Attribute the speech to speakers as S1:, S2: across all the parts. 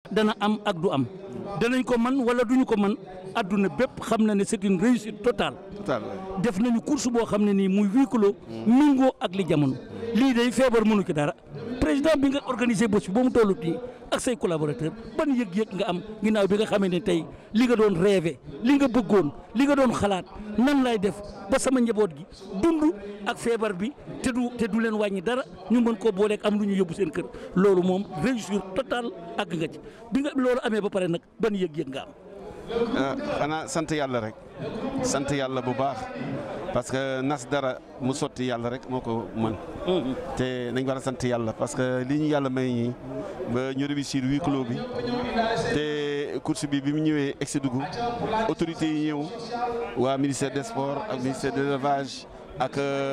S1: dana am ak du am danañ ko man wala duñu ko man adduna bépp xam na ne c'est une réussite totale
S2: total
S1: def nañu course boo xam ne nii muy huis clos mingoo ak li jamono lii day feebar mënu ci dara président bi nga organisé bés bi ba mu tollu nii ak say collaborateur ban yëg-yëg nga am ginnaaw bi nga xamee ne tey li nga doon rêvé li nga bëggoon li nga doon xalaat nan lay def ba sama njaboot gi dund ak feebar bi te du te du leen wàññi dara ñu mën koo booleeg am lu ñu yóbbu seen kër loolu moom réussite totale àgg nga ci bi nga loolu amee ba pare nag ban yëg-yëg nga am.
S2: xanaa sant yàlla rek sant yàlla bu baax parce que nas dara mu sotti yàlla rek moo ko mën te nañ war a sant yàlla parce que lii ñu yàlla may ñi ba ñu réussir huis clos bi te course bi bi mu ñëwee egsi dugg autorités yi ñëw waa ministère des sports ak ministère de l'élevage ak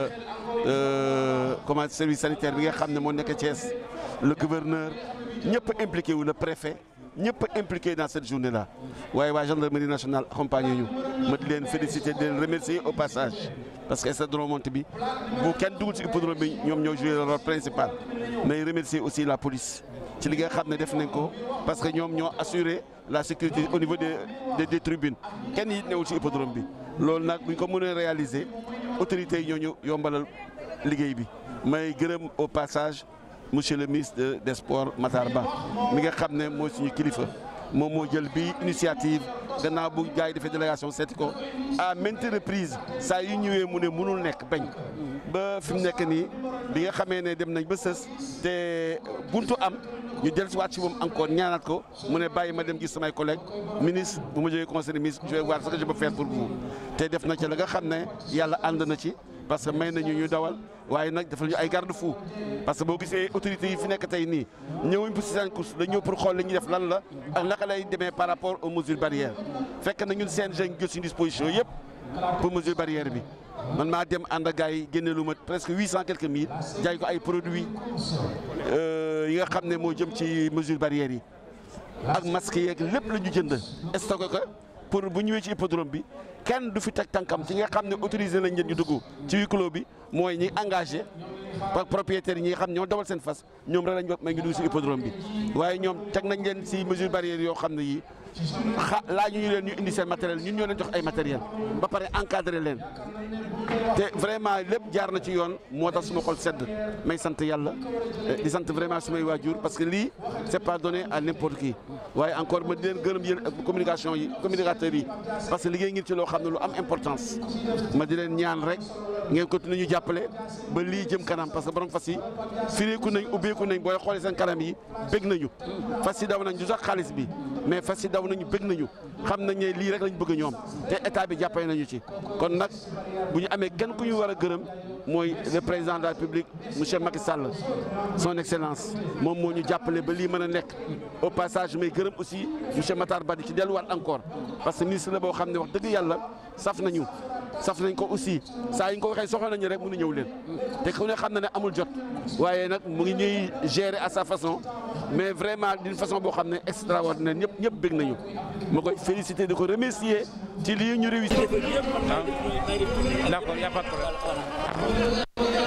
S2: comment service sanitaire bi nga xam ne moo nekk Thiès le gouverneur ñëpp impliqué wu le préfet ñëpp impliqué dans cette journée là waaye waa gendarmerie nationale accompagné ñu ma di leen féliciter di leen remercier au passage parce que stade Monte bi bu kenn dugul ci hippodrome bi ñoom ñoo joué le rôle principal mais remercier aussi la police ci li nga xam ne def nañ ko parce que ñoom ñoo assuré la sécurité au niveau des des, des tribunes kenn it newul ci hippodrome bi loolu nag buñ ko mënee réaliser autorités yi ñoo ñu yombalal liggéey bi may gërëm au passage monsieur le ministre des sports Matar Ba mi nga xam ne mooy suñu kilifa moom moo jël bi initiative gannaaw bu gars yi defee délégation seeti ko à maintes reprises saa yu ñëwee mu ne mënul nekk bañ ba fi mu nekk nii bi nga xamee ne dem nañ ba sës te buntu am ñu del si waat si moom encore ñaanaat ko mu ne bàyyi ma dem gis samay collègues ministre bu ma jógee conseil des ministres je vais voir ce que je peux faire pour vous te def na ci la nga xam ne yàlla ànd na ci parce que may nañu ñu dawal waaye nag defal ñu ay garde fou parce que boo gisee autorités yi fi nekk tey nii ñëwuñ pour si seen course dañ ñëw pour xool li ñuy def lan la ak naka lay demee par rapport aux mesures barrières fekk na ñun CNG ñu jël suñu disposition yëpp pour mesure barrière bi man maa dem ànd ak gars yi génne lu ma presque huit cent quelques mille jaay ko ay produits yi nga xam ne moo jëm ci mesure barrière yi ak masques yeeg lépp la ñu jënd stocké ko pour bu ñëwee ci hippodrome bi kenn du fi teg tànkam ci nga xam ne autorisé nañ leen ñu dugg ci huis clos bi mooy ñi engagé par propriétaires yi ñi nga xam ñoo dawal seen fas ñoom rek lañ may ngi dugg ci hippodrome bi waaye ñoom teg nañ leen ci mesure barrière yoo xam ne yii xa laa ñu leen ñu indi seen matériel ñun ñoo leen jox ay matériel ba pare encadré leen te vraiment lépp jaar na ci yoon moo tax suma xol sedd may sant yàlla di sant vraiment sumay waajur parce que lii c'est pas donné à n'importe qui waaye encore ma di leen gërëm yéen ak communication yi communicateurs yi parce que liggéey ngir ci loo xam ne lu am importance ma di leen ñaan rek ngeen continuer ñu jàppale ba lii jëm kanam parce que borom fas yi fireeku nañ ubbeeku nañ booy xoolee seen kanam yi bég nañu fas yi daw nañ du sax xaalis bi mais fas yi daw nañu bég nañu xam nañ ne lii rek lañ bëgg ñoom te état bi jàppale nañu ci kon nag bu ñu amee kenn ku ñu war a gërëm mooy le président de la République monsieur Macky Sall son excellence moom moo ñu jàppale ba lii mën a nekk au passage may gërëm aussi monsieur Matar Ba di ci delluwaat encore parce que ministre la boo xam ne wax dëgg yàlla saf nañu saf nañ ko aussi saa yi ñu ko waxee soxla nañu rek mënu ñëw leen te ku ne xam na ne amul jot waaye nag mu ngi ñuy gérer à sa façon mais vraiment d'une façon boo xam ne extraordinaire ñëpp ñëpp bëgg nañu ma koy féliciter di ko remercier ci lii ñu réussir.
S3: D'accord, y a pas de problème.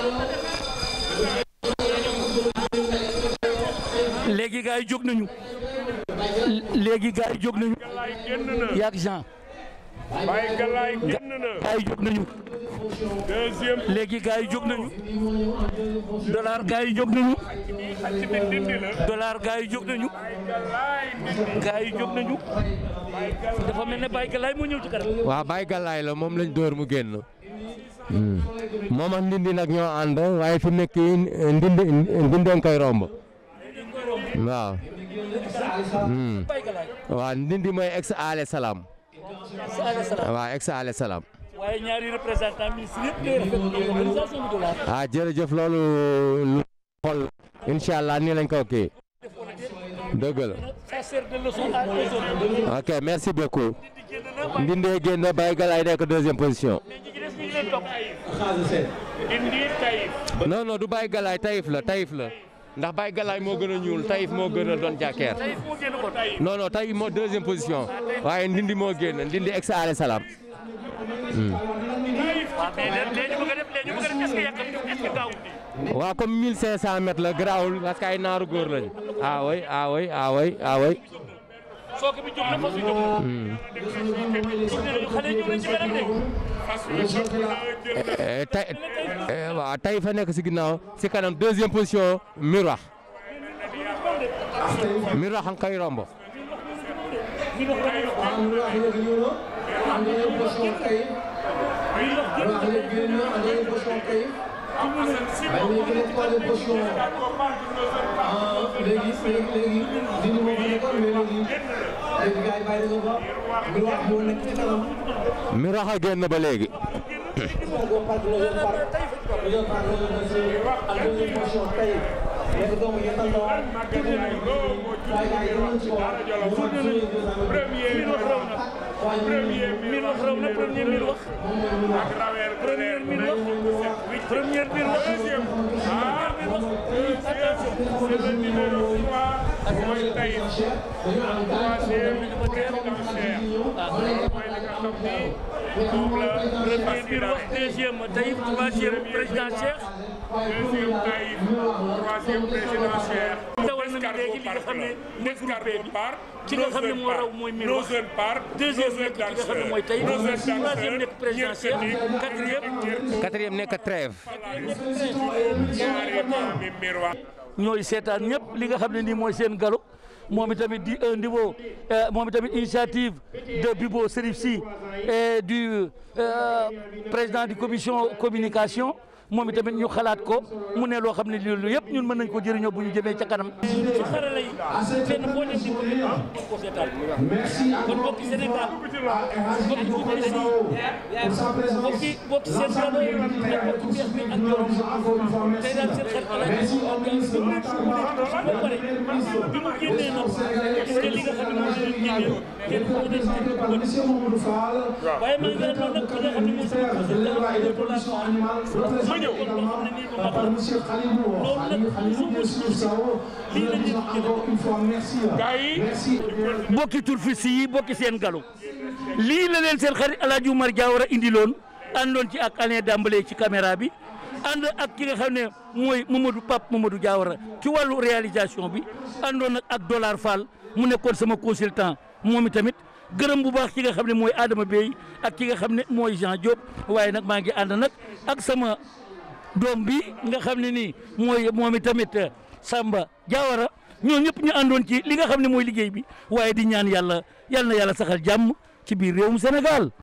S1: léegi gars yi jóg nañu léegi gars yi jóg nañu yaag Jean
S4: Baye Galaye génn na
S1: gars yi jóg nañu
S4: deuxième
S1: léegi gars yi jóg nañu dollar gars yi jóg nañu
S4: xacc bi dindi la
S1: dollar gars yi jóg nañu
S4: Galaye dindi
S1: gars yi jóg nañu dafa mel ne Baye Galaye moo ñëw ci kanam
S3: waaw Baye Galaye la moom lañ dóor mu génn. moom ak ndindi nag ñoo ànd waaye fi nekk ndindi ndindeen koy romb waaw. Hmm.
S1: Baye Galaye
S3: waaw ndindi mooy ex ale salaam
S1: Saala salaam
S3: waaw ex ale salaam.
S1: waaye ñaari représentant ministre yëpp day rafetlu organisation bi dollar
S3: ah jërëjëf loolu lu xool incha allah nii lañ ko kii dëgg la
S1: ça sert de leçon à aux autres
S3: ok merci beaucoup
S1: di génn na Baye
S3: ndindee génn Baye Galaye nekk deuxième position.
S1: mais ñi ci des ñu ngi leen topp
S4: dindi Taïf
S3: non non du Baye Galaye Taïf la Taïf la ndax Baye Galaye moo gën a ñuul Taïf moo gën a doon jàkkeer
S1: tey moo génn kon
S3: non non Taïf moo deuxième position waaye ndindi moo génn ndindi ex ale salaam.
S1: waaw mais léegi léegi bëgg a def léegi bëgg a def est-ce que yàq est-ce que gaaw
S3: waaw comme 1500 mètres la garaawul parce que ay naaru góor lañu. ah oui ah oui ah oui ah oui.
S1: sooke bi jóg na fas yu jóg na. xale yi ñëw nañ ci kanam de.
S3: Eh, tay eh, waaw tay fa nekk si ginnaaw si kanam deuxième position Miroir Miroir xam kay romb.
S5: léegi léegi léegi dindi moo fa nekkoon mais léegi léegi gars yi bàyyi nañu ko ñu wax moo nekk ci kanam
S3: Miroir a génn ba léegi.
S5: deuxième parc deuxième parc deuxième parc deuxième ak deuxième position tey nekk doomu Yetal Ndaw tuuti nañu waaye gars yi dinañ ci wax ñu wax joué deux ans
S4: Premier
S1: Miir wax raw na.
S5: waaye
S4: Premier
S1: miir wax raw na premier miir wax. premier miir wax. premier miir wax.
S4: Deuxième. Ah, attention. C'est le numéro 3. Mooy Taïf.
S5: dañu am
S4: Troisième, président Cheikh. Mooy li nga xam ni moom la
S1: premier miir wax deuxième Taïf troisième président Cheikh.
S4: Deuxième Taïf. Troisième président Cheikh.
S1: dawal nañu léegi li nga xam ne mooy groupé bi ki nga xam ne moo raw mooy miir wax.
S4: Deuxième part.
S1: deuxième nekk ki nga xam ne mooy Taïf. troisième nekk président Cheikh. quatrième.
S3: quatrième nekk trêve.
S4: ñaari maami miroir.
S1: ñooy seetaan ñëpp li nga xam ne nii mooy seen galo moom itamit di un niveau moom itamit initiative de Bibo Serif Sy et du euh, président du commission communication moom itamit ñu xalaat ko mu ne loo xam ne lii lu yëpp ñun mën nañ ko jëriñoo bu ñu jëmee ca kanam. ci xarala yi fenn boo dem di ko di ko seetaan kon bokki Sénégal bokki Koungheul bokki bokki seen galo ak bokki beex bi ak Jorom tey daal seen xel xalaat ba pare bi mu génnee nag gis nga li nga xam ne moom la ñu génnee kenn ku ne ci ko waaye maa ngi àndoon nag ki nga xam ne mooy sama président de dollar ma ñëw kon loo xam ne nii ba mat loolu nag su ma si lii la ñu
S4: Gars yi.
S1: bokki turfis yi bokki seen galo lii la leen seen xarit El Hadj Oumar Diawara indiloon àndoon ci ak Alain Dambélé ci caméra bi ànd ak ki nga xam ne mooy Mamadou Pape Mamadou Diawara ci wàllu réalisation bi àndoon nag ak Dollar Fall mu nekkoon sama consultant moom itamit gërëm bu baax ki nga xam ne mooy Adama Bey ak ki nga xam ne mooy Jean Diop waaye nag maa ngi ànd nag ak sama doom bi nga xam ne nii mooy moom itamit Samba Diawara ñoo ñëpp ñu àndoon ci li nga xam ne mooy liggéey bi waaye di ñaan yàlla yàlla na yàlla saxal jàmm ci biir réewum Sénégal